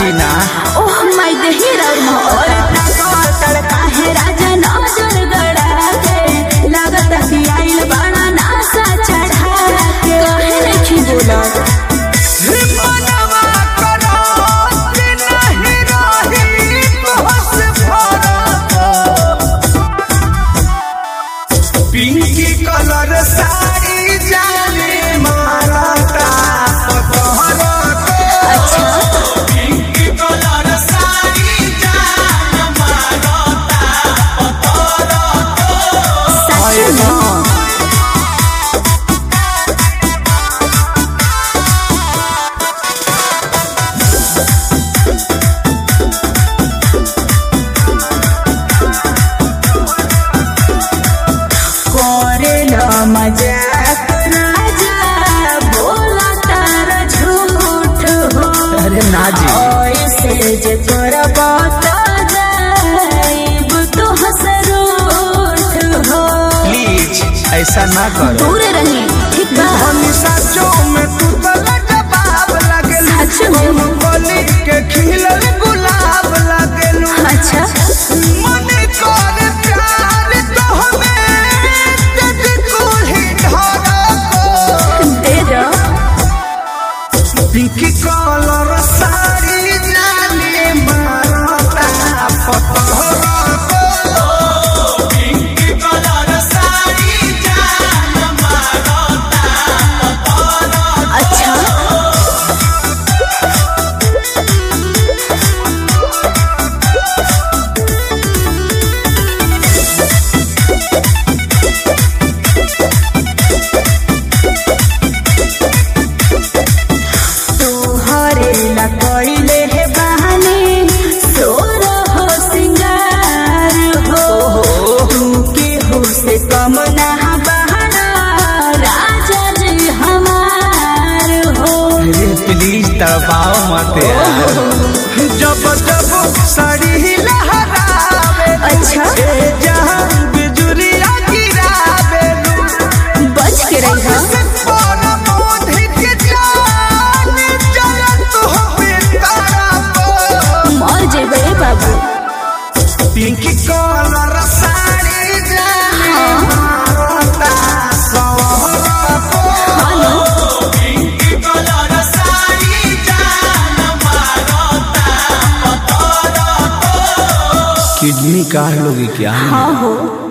जी ना oh my देही राउर मोहर तड़ काहे राजा नजर गड़ा के लागत कि आइल बड़ा नासा चढ़ा के काहे नहीं बोलत मनवा करो कि नहीं रही तोहस भरत। पिंकी कलर साड़ी जाने मारता पतहर को। अच्छा पिंकी कलर साड़ी जाने मारता पतहर को। सच में करेला मजाक राजा बोला तार झूठ हो अरे ना जी ऐसे जे करब त जाइब तो हसरूठ हो प्लीज ऐसा ना करो दूर रही ठीक बा हमेशा जो में तू तो जवाब लगेलू सच में? कौनो गली के खिलल गुलाब लगेलू अच्छा मन कर प्यार तो हमें जद कोही धरा को दे दो पिंकी कलर साड़ी जाने मारता पतहर को पिंकी कलर साड़ी जाने मारता अच्छा तोहरे ला कइले हे बहाने सोर हो सिंगार हो तू के हो से कम ना बहाना राजा जी हमार हो अरे प्लीज तड़पाओ मत यार जब जब साड़ी लहरावे अच्छा ए जहां बिजुरिया गिरावे बच के रही हो से पर मोधी के जान जलत हो तारा को मर जेबे बाबू पिंकी कलर साड़ी जाने मारता सवरा को हेलो पिंकी कलर साड़ी जाने मारता पतरा को किडनी काट लोगे क्या हाँ हो